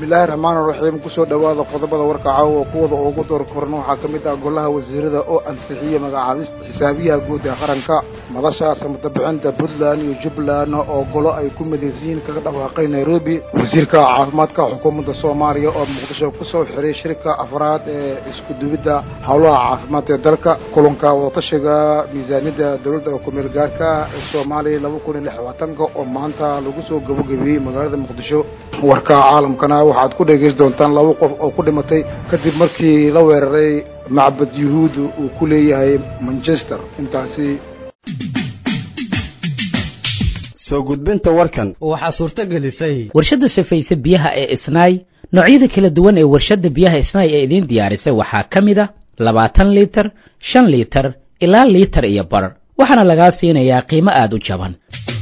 bismillaahi raxmaani raxiim kusoo dhowaada qodobada warka caawa kuwada ugu door koran waxaa ka mid ah golaha wasiirada oo ansixiyey magacaabista xisaabiyaha guud ee qaranka madasha samatabbixinta puntland iyo jubbaland oo golo ay ku midaysan yihiin kaga dhawaaqay nairobi wasiirka caafimaadka xukuumadda soomaaliya oo muqdisho kusoo xiray shirka afraad ee isku duwidda howlaha caafimaad ee dalka kulanka wadatashiga miisaaniyadda dowladda kumeel gaarka ee soomaaliya laba kun iyo lix labaatanka oo maanta lagu soo gabagabeeyey magaalada muqdisho warka caalamkana waxaad ku dhegaysan doontaan laba qof oo ku dhimatay kadib markii la weeraray macbad yuhuudda uu ku leeyahay manchester intaasi soo gudbinta warkan waxaa suurto gelisay warshadda safayse biyaha ee isnaay noocyada kala duwan ee warshadda biyaha isnaay ee idiin diyaarisay waxaa ka mid a labaatan liitar shan liitar ilaa liitar iyo bar waxaana lagaa siinayaa qiimo aada u jaban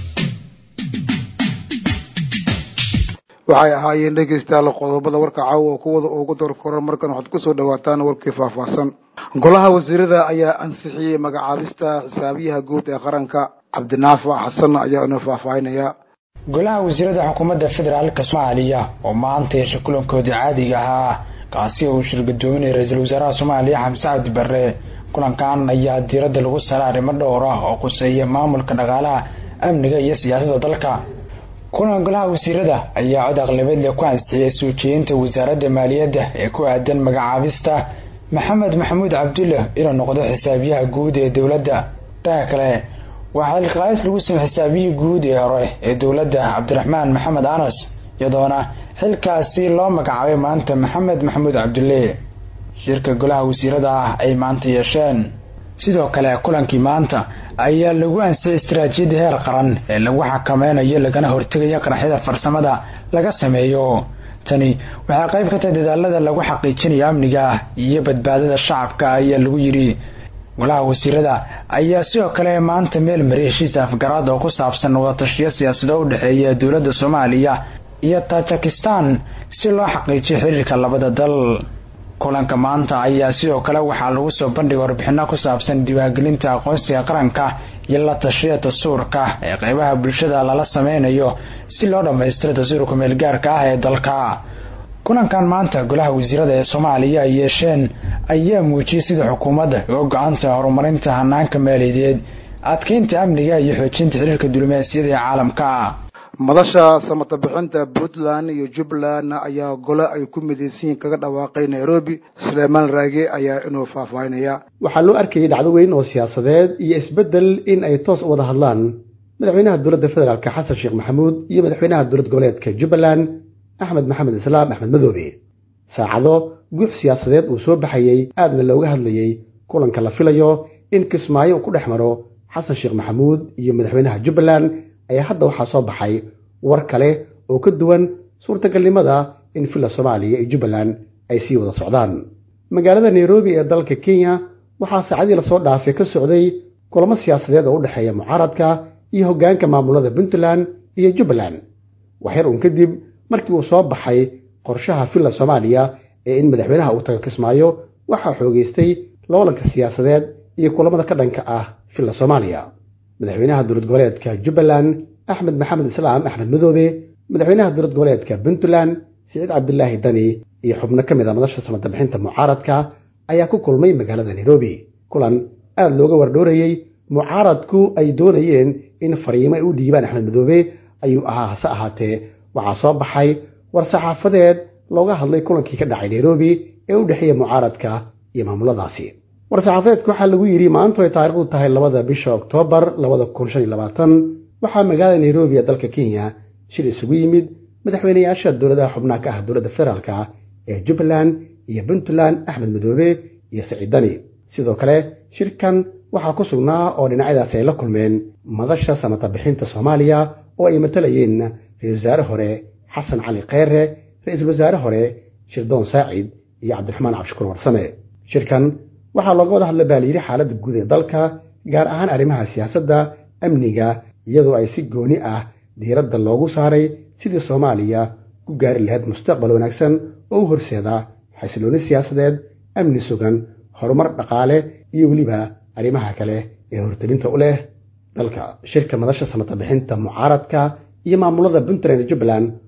waxay ahaayeen dhegaystayaal qodobada warka caawa oo kuwada ugu door koran markan waxaad kusoo dhawaataan warkii faahfaahsan golaha wasiirada ayaa ansixiyey magacaabista xisaabiyaha guud ee qaranka cabdinaafic xasan ayaa inoo faahfaahinaya golaha wasiirada xukuumadda federaalka soomaaliya oo maanta yeesha kulankoodii caadiga ahaa kaasi oo uu shirgadoominaya ra-iisul wasaaraha soomaaliya xamse cabdi barre kulankan ayaa diiradda lagu sara arrimo dhowr ah oo quseeya maamulka dhaqaalaha amniga iyo siyaasadda dalka kulan golaha wasiirada ayaa cod aqlabeedle ku ansixiyay soo jeedinta wasaaradda maaliyadda ee ku aadan magacaabista maxamed maxamuud cabdulle inuu noqdo xisaabiyaha guud ee dowladda dhanka kale waxaa ilqaais lagu samey xisaabiyihii guud ee hore ee dowladda cabdiraxmaan maxamed anas iyadoona xilkaasi loo magacaabay maanta maxamed maxamuud cabdulle shirka golaha wasiirada ah ay maanta yeesheen sidoo kale kulankii maanta ayaa lagu ansixiyay istaraatiijiyadda heer qaran ee lagu xakameynayo lagana hortegayo qaraxyada farsamada laga sameeyo tani waxay qayb ka tahay dadaalada lagu xaqiijinayo amniga iyo badbaadada shacabka ayaa lagu yidhi golaha wasiirada ayaa sidoo kale maanta meel mariya heshiis afgaraad oo ku saabsan wadatashiyo siyaasado u dhexeeya dowladda soomaaliya iyo tajikistan si loo xaqiijiyo xiriirka labada dal kulanka maanta ayaa sidoo kale waxaa lagu soo bandhigay warbixino ku saabsan diiwaangelinta aqoonsiga qaranka iyo la tashiya dastuurka ee qeybaha bulshada lala sameynayo si loo dhammaystiro dastuurka meelgaarka ah ee dalka kulankan maanta golaha wasiirada ee soomaaliya ay yeesheen ayaa muujiyay sida xukuumadda uga go-anta horumarinta hanaanka maaliyadeed adkeynta amniga iyo xoojinta xiriirka diblomaasiyada ee caalamka madasha samatabixinta puntland iyo jubbaland ayaa gole ay ku midaysan yihiin kaga dhawaaqay nairobi suleymaan raage ayaa inuu faahfaahinaya waxaa loo arkayay dhacdo weyn oo siyaasadeed iyo isbeddel in ay toos u wada hadlaan madaxweynaha dowladda federaalka xasan sheekh maxamuud iyo madaxweynaha dowlad goboleedka jubbaland axmed maxamed islaam axmed madoobe saacado guux siyaasadeed uu soo baxayey aadna looga hadlayey kulanka la filayo in kismaayo uu ku dhex maro xasan sheekh maxamuud iyo madaxweynaha jubbaland ayaa hadda waxaa soo baxay war kale oo ka duwan suurtagalnimada in villa soomaaliya iyo jubbaland ay sii wada socdaan magaalada nairobi ee dalka kenya waxaa saacadii lasoo dhaafay ka socday kulamo siyaasadeed oo u dhexeeya mucaaradka iyo hoggaanka maamulada puntland iyo jubbaland waxyar uun kadib markii uu soo baxay qorshaha villa soomaaliya ee in madaxweynaha uu tago kismaayo waxaa xoogaystay loolanka siyaasadeed iyo kulamada ka dhanka ah villa soomaaliya madaxweynaha dowlad goboleedka jubbaland axmed maxamed islaam axmed madoobe madaxweynaha dowlad goboleedka puntland siciid cabdilaahi dani iyo xubno ka mid a madasha samatabixinta mucaaradka ayaa ku kulmay magaalada nairobi kulan aada looga wardhoorayey mucaaradku ay doonayeen in fariimo ay u dhiibaan axmed madoobe ayuu ahaa hase ahaatee waxaa soo baxay war saxaafadeed looga hadlay kulankii ka dhacay nairobi ee u dhexeeya mucaaradka iyo maamuladaasi war-saxaafadeedka waxaa lagu yidhi maantu ay taariikhdu tahay labada bisha oktoobar labada kun shan iyo labaatan waxaa magaalada nairobi ee dalka kenya shir isugu yimid madaxweynayaasha dowladaha xubnaha ka ah dowladda federaalka ee jubbaland iyo puntland axmed madoobe iyo siciid dani sidoo kale shirkan waxaa ku sugnaa oo dhinacyadaasi ay la kulmeen madasha samatabixinta soomaaliya oo ay matalayeen ra-isul wasaare hore xasan cali kheyre ra-iisul wasaare hore shirdoon saacid iyo cabdiraxmaan cabshukuur warsame shirkan waxaa looga wada hadla baa layidhi xaaladda guud ee dalka gaar ahaan arrimaha siyaasadda amniga iyadoo ay si gooni ah diiradda loogu saaray sidii soomaaliya ku gaari lahayd mustaqbal wanaagsan oo u horseeda xasilooni siyaasadeed amni sugan horumar dhaqaale iyo weliba arrimaha kale ee hortelinta u leh dalka shirka madasha samatabixinta mucaaradka iyo maamulada puntland iyo jubbaland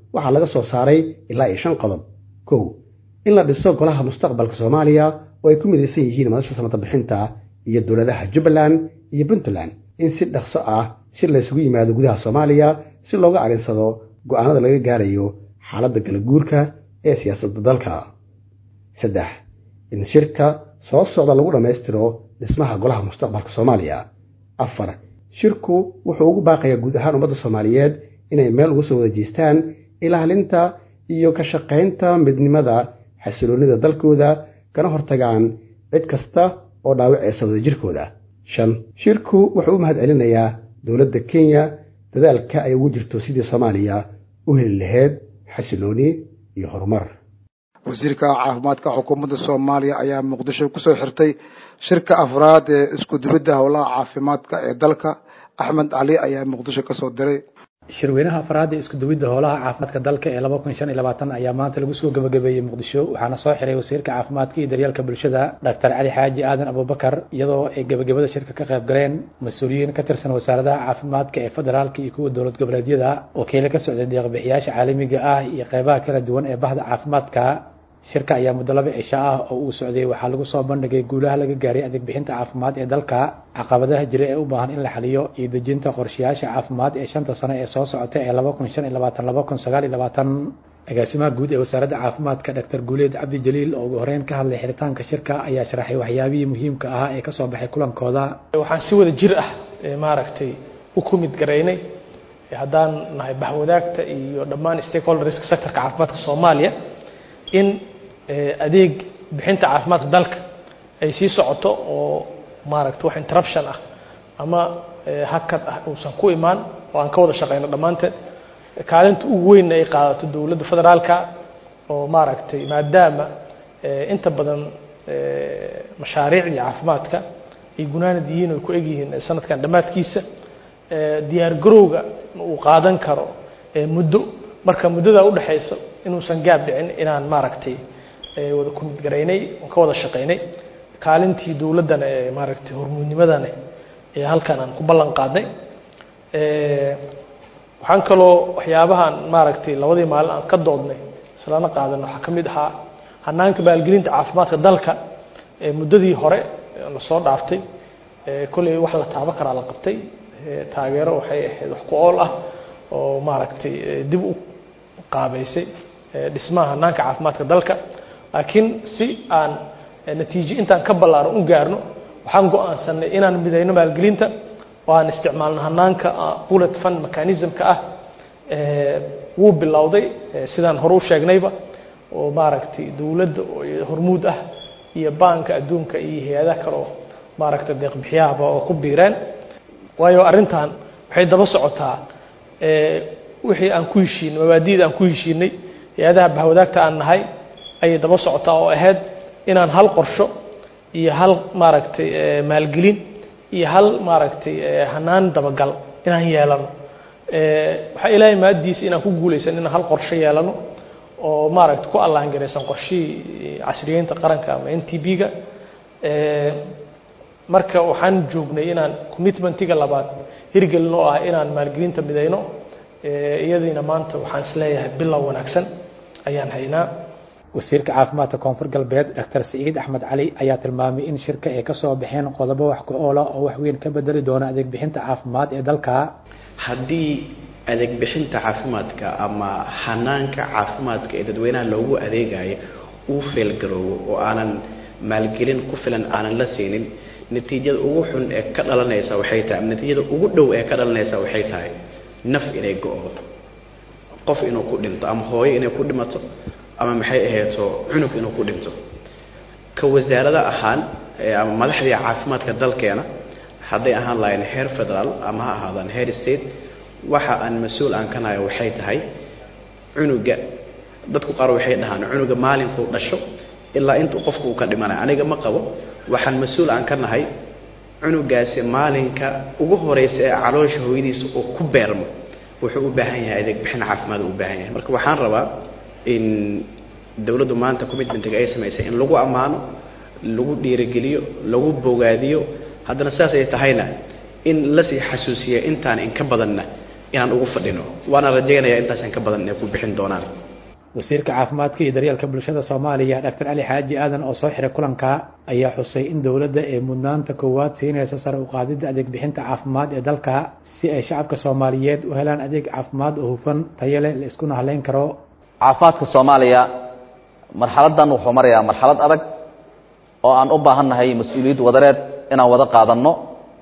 waxaa laga soo saaray ilaa iyo shan qodob kow in la dhiso golaha mustaqbalka soomaaliya oo ay ku midaysan yihiin madasha samata bixinta iyo dowladaha jubbaland iyo puntland in si dhaqso ah si laysugu yimaado gudaha soomaaliya si looga arinsado go'aanada laga gaarayo xaaladda galaguurka ee siyaasadda dalka saddex in shirka soo socda lagu dhammaystiro dhismaha golaha mustaqbalka soomaaliya afar shirku wuxuu ugu baaqayaa guud ahaan ummadda soomaaliyeed inay meel uga soo wada jeestaan ilaalinta iyo ka shaqaynta midnimada xasiloonnida dalkooda kana hortagaan cid kasta oo dhaawaceysa wadajirkooda shan shirku wuxuu u mahad celinayaa dowladda kenya dadaalka ay ugu jirto sidii soomaaliya u heli lahayd xasilooni iyo horumar wasiirka caafimaadka xukuumadda soomaaliya ayaa muqdisho kusoo xirtay shirka afraad ee isku dubidda howlaha caafimaadka ee dalka axmed cali ayaa muqdisho kasoo diray shirweynaha afraad ee isku duwidda howlaha caafimaadka dalka ee laba kun shan iyo labaatan ayaa maanta lagu soo gabagabeeyey muqdisho waxaana soo xiray wasiirka caafimaadka iyo daryeelka bulshada doctor cali xaaji aadan abubakar iyadoo ay gabagabada shirka ka qayb galeen mas-uuliyiin ka tirsan wasaaradaha caafimaadka ee federaalka iyo kuwa dowlad goboleedyada wakiilo ka socday deeqbixiyaasha caalamiga ah iyo qeybaha kala duwan ee bahda caafimaadka shirka ayaa muddo laba cisho ah oo uu socday waxaa lagu soo bandhigay guulaha laga gaaray adeeg bixinta caafimaad ee dalka caqabadaha jira ee u baahan in la xaliyo iyo dejinta qorshayaasha caafimaad ee shanta sano ee soo socota ee laba kun shan iyo labaatan laba kun sagaal iyo labaatan agaasimaha guud ee wasaaradda caafimaadka doctor guuleed cabdi jaliil oo ugu horeyn ka hadlay xiritaanka shirka ayaa sharaxay waxyaabihii muhiimka ahaa ee kasoo baxay kulankooda waxaan si wada jir ah maaragtay u kumid garaynay haddaan nahay bahwadaagta iyo dhammaan stakeholderska sectorka caafimaadka soomaaliya in adeeg bixinta caafimaadka dalka ay sii socoto oo maaragta wax interruption ah ama hakad ah uusan ku imaan oo aan ka wada shaqeyno dhammaanteed kaalinta ugu weynna ay qaadato dowladda federaalka oo maaragtay maadaama inta badan mashaariicdii caafimaadka ay gunaanad yihiin oy ku eg yihiin sanadkan dhammaadkiisa diyaar garowga uu qaadan karo muddo marka muddadaa udhexaysa inuusan gaab dhicin inaan maaragtay wada kumid garaynay ka wada shaqaynay kaalintii dowladdana ee maaragtay hormuudnimadana ee halkan aan ku ballan qaadnay waxaan kaloo waxyaabahaan maaragtay labadii maalin aan ka doodnay islana qaadan waxaa ka mid ahaa hanaanka maalgelinta caafimaadka dalka muddadii hore lasoo dhaaftay kolley wax la taaban karaa la qabtay taageero waxay ahayd wax ku ool ah oo maaragtay dib u qaabeysay dhismaha hanaanka caafimaadka dalka laakiin si aan natiijo intaan ka ballaaran u gaarno waxaan go-aansanay inaan midayno maalgelinta oo aan isticmaalno hanaanka bullet fund mechanismka ah wuu bilowday sidaan hore u sheegnayba oo maaragtay dowladda hormuud ah iyo baanka adduunka iyo hay-adaha kale oo maaragtay deeqbixiyahaba oo ku biireen waayo arrintan waxay daba socotaa wixii aan ku heshiinay mabaadi'da aan ku heshiinay hay-adaha bahwadaagta aan nahay ayay daba socotaa oo ahayd inaan hal qorsho iyo hal maaragtay maalgelin iyo hal maaragtay hanaan dabagal inaan yeelano waxaa ilaahay maadiisa inaan ku guulaysan inaan hal qorsho yeelano oo maaragtay ku allaangaraysan qorshihii casriyeynta qaranka ama n t b-ga marka waxaan joognay inaan commitmentiga labaad hirgelin oo ah inaan maalgelinta midayno iyadiina maanta waxaan isleeyahay bilow wanaagsan ayaan haynaa wasiirka caafimaadka koonfur galbeed doctor saciid axmed cali ayaa tilmaamay in shirka ay kasoo baxeen qodobo wax ku oola oo wax weyn ka bedeli doona adeeg bixinta caafimaad ee dalka haddii adeeg bixinta caafimaadka ama hanaanka caafimaadka ee dadweynaha loogu adeegayo uu feelgaroobo oo aanan maalgelin ku filan aanan la siinin natiijada ugu xun ee ka dhalanaysa waxay tahay natiijada ugu dhow ee ka dhalanaysa waxay tahay naf inay go-do qof inuu ku dhinto ama hooyo inay ku dhimato ama maxay ahayto cunug inuu ku dhinto ka wasaarada ahaan ama madaxdii caafimaadka dalkeena hadday ahaan lahayn heer federaal ama ha ahaadaan heer state waxa aan mas-uul aan ka nahay waxay tahay cunuga dadku qaar waxay dhahaan cunuga maalinkuu dhasho ilaa intuu qofku uu ka dhimanaya aniga ma qabo waxaan mas-uul aan ka nahay cunugaasi maalinka ugu horeysa ee caloosha hooyadiisa uu ku beermo wuxuu u baahan yahay adeeg bixin caafimaad u baahan yahay marka waxaan rabaa in dowladdu maanta commitmentiga ay samaysay in lagu ammaano lagu dhiirigeliyo lagu bogaadiyo haddana sidaas ay tahayna in lasii xasuusiya intaan inka badanna inaan ugu fadhino waana rajaynayaa intaasaan ka badan inay ku bixin doonaan wasiirka caafimaadka iyo daryeelka bulshada soomaaliya dr cali xaaji aadan oo soo xiray kulanka ayaa xusay in dowladda ee mudnaanta koowaad siinaysa sare u qaadidda adeeg bixinta caafimaad ee dalka si ay shacabka soomaaliyeed u helaan adeeg caafimaad oo hufan tayo leh la iskuna haleyn karo caafimaadka soomaaliya marxaladan wuxuu marayaa marxalad adag oo aan u baahannahay mas-uuliyad wadareed inaan wada qaadanno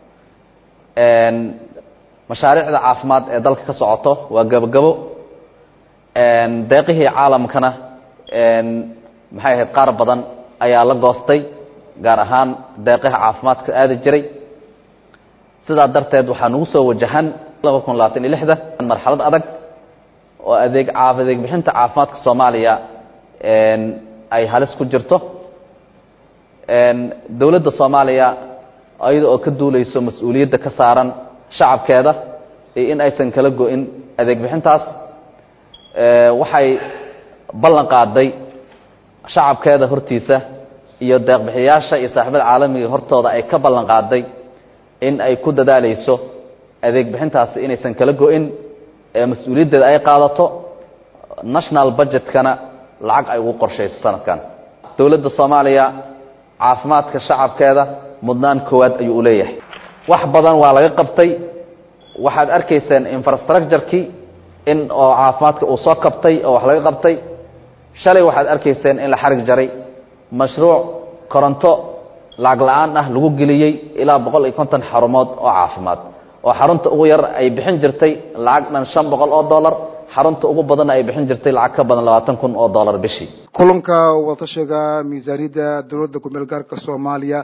mashaariicda caafimaad ee dalka ka socoto waa gabogabo deeqihii caalamkana maxay ahayd qaar badan ayaa la goostay gaar ahaan deeqaha caafimaadka aadi jiray sidaa darteed waxaa nagu soo wajahan laba kun labaatan iyo lixda marxalad adag oo adeeg adeeg bixinta caafimaadka soomaaliya ay halis ku jirto dowladda soomaaliya iyada oo ka duuleyso mas-uuliyadda ka saaran shacabkeeda iyo in aysan kala go-in adeeg bixintaas waxay ballan qaaday shacabkeeda hortiisa iyo deeqbixiyaasha iyo saaxiibada caalamiga hortooda ay ka ballan qaaday in ay ku dadaaleyso adeeg bixintaasi inaysan kala go-in mas-uuliyaddeeda ay qaadato national budgetkana lacag ay ugu qorshayso sanadkan dowladda soomaaliya caafimaadka shacabkeeda mudnaan koowaad ayuu u leeyahay wax badan waa laga qabtay waxaad arkayseen infrastructurekii in oo caafimaadka uu soo kabtay oo wax laga qabtay shalay waxaad arkayseen in la xarig jaray mashruuc koronto lacag la-aan ah lagu geliyey ilaa boqol iyo konton xarumood oo caafimaad oo xarunta ugu yar ay bixin jirtay lacag dhan shan boqol oo dollar xarunta ugu badanna ay bixin jirtay lacag ka badan labaatan kun oo dollar bishii kulanka wadatashiga miisaaniyadda dowladda ku-meel gaarka soomaaliya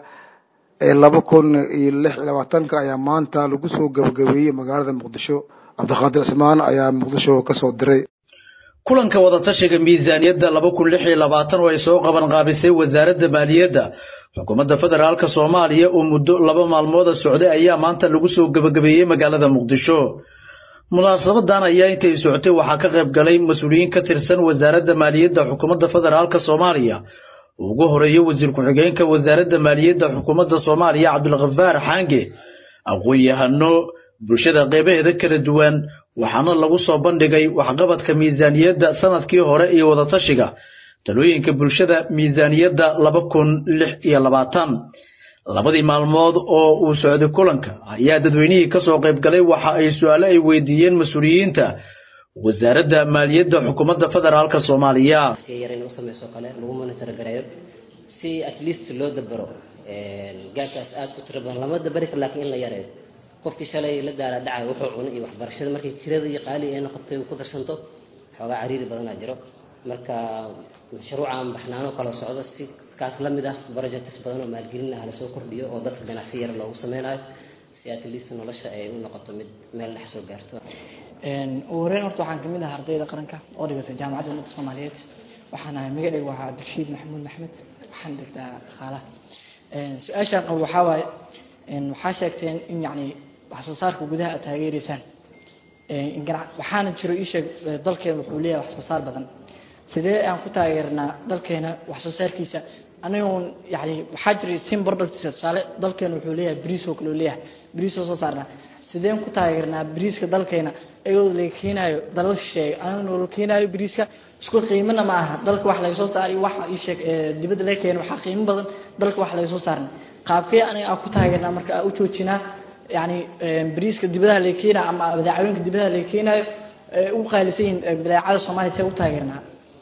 ee laba kun iyo lix iyo labaatanka ayaa maanta lagu soo gabagabeeyey magaalada muqdisho cabdiqaadir cismaan ayaa muqdisho ka soo diray kulanka wadatashiga miisaaniyadda laba kun lix iyo labaatan oo ay soo qaban qaabisay wasaaradda maaliyadda xukuumadda federaalka soomaaliya oo muddo laba maalmooda socday ayaa maanta lagu soo gebagabeeyey magaalada muqdisho munaasabadan ayaa intay socotay waxaa ka qayb galay mas-uuliyiin ka tirsan wasaaradda maaliyadda xukuumadda federaalka soomaaliya ugu horeeya wasiir ku-xigeenka wasaaradda maaliyadda xukuumadda soomaaliya cabdulkhafaar xaange aqoon-yahano bulshada qeybaheeda kala duwan waxaana lagu soo bandhigay waxqabadka miisaaniyadda sanadkii hore iyo wadatashiga talooyinka bulshada miisaaniyadda laba kun lix iyo labaatan labadii maalmood oo uu socday kulanka ayaa dadweynihii ka soo qayb galay waxa ay su-aalo ay weydiiyeen mas-uuliyiinta wasaaradda maaliyadda xukuumadda federaalka soomaaliya yar in u samayso kale lagu monitor gareeyo si at least loo dabaro gaabkaas aad ku tiro badan lama dabari karo laakiin in la yareeyo qofkii shalay la daala dhacay wuxuu cunay iyo waxbarashada markay tirada iyo qaali ay noqotay uu ku darsanto xoogaa cariiri badanaa jiro marka mashruucan baxnaano kala socdo si kaas la mid ah projects badan oo maalgelin ah lasoo kordhiyo oo dadka ganacsi yar loogu sameynayo si at least nolosha ay u noqoto mid meel dhex soo gaarto ugu horeyn horta waxaan kamid ahaa ardayda qaranka oo dhigata jaamacadda ummadda soomaaliyeed waxaan ahay magacaygu waa cabdirashiid maxamuud maxmed waxaan dhigtaa dhaqaalaha su-aashaan qabo waxaa waaye waxaa sheegteen in yacni wax soo saarka gudaha aad taageereysaan waxaana jiro ii sheeg dalkeena wuxuu leeyahay wax soo saar badan sidee aan ku taageernaa dalkeena wax soo saarkiisa anigoon yani waxaa jira sim products tusaale dalkeena wuxuu leeyahay bariis oo kale uu leeyahay bariis oo soo saarnaa sideen ku taageernaa bariiska dalkeena iyadoo laga keenayo dalal shisheeye anagoo la keenayo bariiska isku qiimana ma aha dalka wax laga soo saariyo waxa ii sheeg dibadda laga keeno waxaa qiimo badan dalka wax laga soo saarna qaabkee aniga aan ku taageernaa marka aan u joojinaa yani bariiska dibadaha laga keenayo ama badeecooyinka dibadaha laga keenayo u qaalisan yihiin badeecada soomaaliya see u taageernaa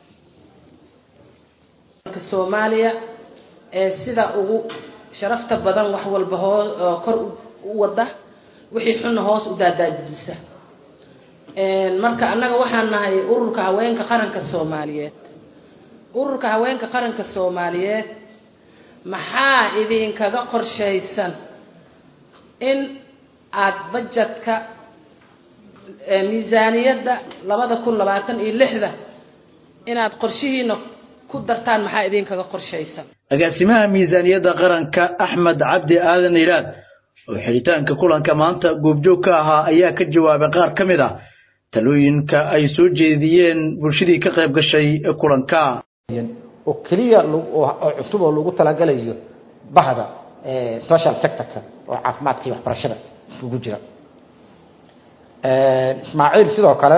soomaaliya ee sida ugu sharafta badan wax walba hoo kor u wada wixii xunna hoos u daadaajisa marka annaga waxaan nahay ururka haweenka qaranka soomaaliyeed ururka haweenka qaranka soomaaliyeed maxaa idinkaga qorshaysan in aada bajetka miisaaniyadda labada kun labaatan iyo lixda inaad qorshihiina ku dartaan maxaa idinkaga qorshaysan agaasimaha miisaaniyadda qaranka axmed cabdi aadan iraad oo xidhitaanka kulanka maanta goobjoog ka ahaa ayaa ka jawaabay qaar ka mid ah talooyinka ay soo jeediyeen bulshadii ka qayb gashay kulanka oo keliya oo cusub oo lagu talagalayo bahda social sectorka oo caafimaadka iyo waxbarashada isugu jira ismaaciil sidoo kale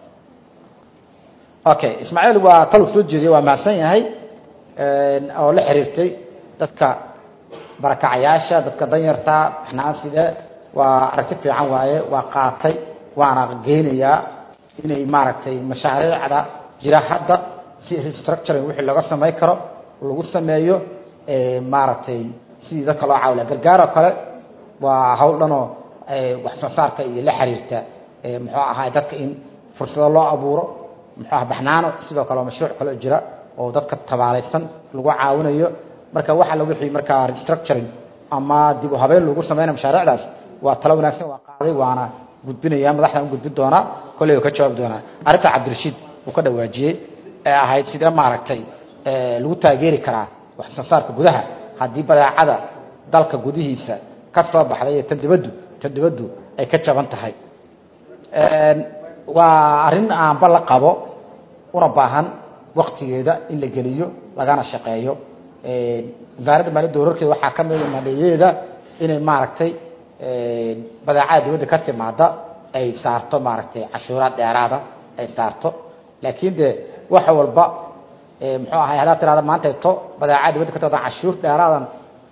okay ismaaciil waa talu soo jeediyey waa mahadsan yahay oo la xiriirtay dadka barakacayaasha dadka danyarta xanaasida waa aragti fiican waaye waa qaatay waana geynayaa inay maaragtay mashaariicda jira hadda si restructuring wixii laga samayn karo lagu sameeyo maaragtay sidii dadka loo caawilaha gargaar oo kale waa hawl dhanoo wax soo saarka iyo la xiriirta muxuu ahaa dadka in fursado loo abuuro muxuu aha baxnaano sidoo kale oo mashruuc kale oo jira oo dadka tabaalaysan lagu caawinayo marka waxa la wixii markaa restructuring ama dib u habeyn lagu sameynayo mashaariicdaas waa talo wanaagsan waa qaaday waana gudbinaya madaxdan u gudbin doonaa kolley uu ka jawaabi doonaa arrinta cabdirashiid uu ka dhawaajiyey ee ahayd sidee maaragtay lagu taageeri karaa wax soo saarka gudaha haddii badeecada dalka gudihiisa ka soo baxday ee tan dibaddu tan dibaddu ay ka jaban tahay waa arrin aanba la qabo una baahan waktigeeda in la geliyo lagana shaqeeyo wasaaradda maaliyadda wararkeeda waxaa ka mid maleeyadeeda inay maaragtay badeecada dibadda ka timaada ay saarto maaragtay cashuuraad dheeraada ay saarto laakiin de wax walba muxuu ahay haddaad tirahda maanta to badeecada dibadda ka timaada cashuur dheeraadan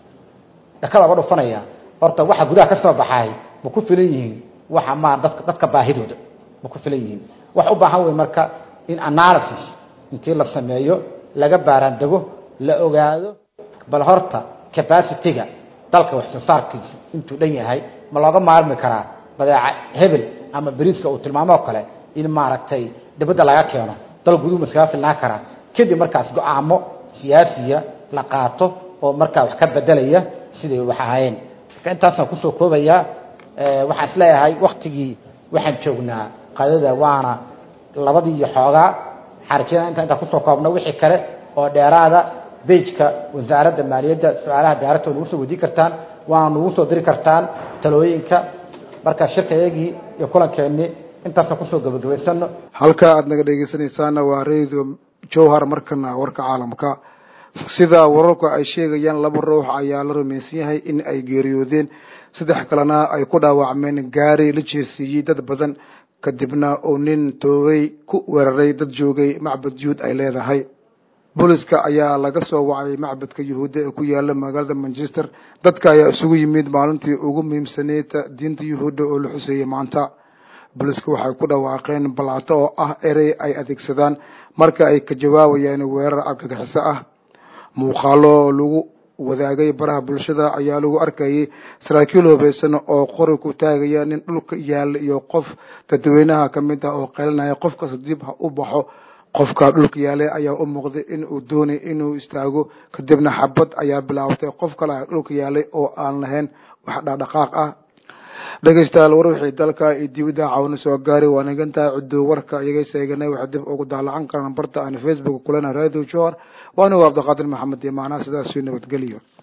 dhakada uga dhufanaya horta waxa gudaha ka soo baxay ma ku filan yihiin waxa ma dadka dadka baahidooda ma ku filan yihiin wax u baahan wey marka in analysis intii la sameeyo laga baaraandego la ogaado bal horta capacity-ga dalka wax soo saarkiisa intuu dhan yahay ma looga maarmi karaa badeeca hebel ama beriiska uu tilmaamo oo kale in maaragtay dibadda laga keeno dal guduhu ma iskaga filnaan karaa kadib markaas go-aamo siyaasiya la qaato oo markaa wax ka bedelaya siday wax ahaayeen marka intaasaan kusoo koobayaa waxaan isleeyahay waktigii waxaan joognaa qadada waana labadii iyo xoogaa xarijada inta intaan kusoo koobno wixii kale oo dheeraada bejka wasaaradda maaliyadda su-aalaha daaradta nagu soo weydiin kartaan waana nagu soo diri kartaan talooyinka marka shirkayagii iyo kulankeenii intaasaan kusoo gabagabaysano halka aad naga dhegeysanaysaana waa radio jowhar markana warka caalamka sida wararku ay sheegayaan laba ruux ayaa la rumaysan yahay in ay geeriyoodeen saddex kalena ay ku dhaawacmeen gaari la jeesiiyey dad badan kadibna uu nin toogay ku weeraray dad joogay macbad yuhuud ay leedahay booliska ayaa laga soo wacay macbadka yuhuudda ee ku yaala magaalada manchester dadka ayaa isugu yimid maalintii ugu muhiimsaneyd diinta yuhuudda oo la xuseeyey maanta booliska waxay ku dhawaaqeen balaato oo ah erey ay adeegsadaan marka ay ka jawaabayaan weerar argagixiso ah muuqaalo lagu wadaagay baraha bulshada ayaa lagu arkayay saraakiil hubeysan oo qori ku taagaya nin dhulka yaala iyo qof dadweynaha ka mid ah oo qaylinaya qofkas dib ha u baxo qofka dhulka yaalay ayaa u muuqday in uu doonay inuu istaago kadibna xabad ayaa bilaabtay qof kale ah dhulka yaalay oo aan lahayn wax dhaqdhaqaaq ah dhegeystayaal war wixii dalka iyo dibadda caawina soo gaaray waa nagantahay cuddo warka iyaga seeganay waxay dib ugu daalacan karaan barta aan facebook kulena radio johor waana waa cabdiqaadir maxamed iyo macnaha sidaas nabadgelyo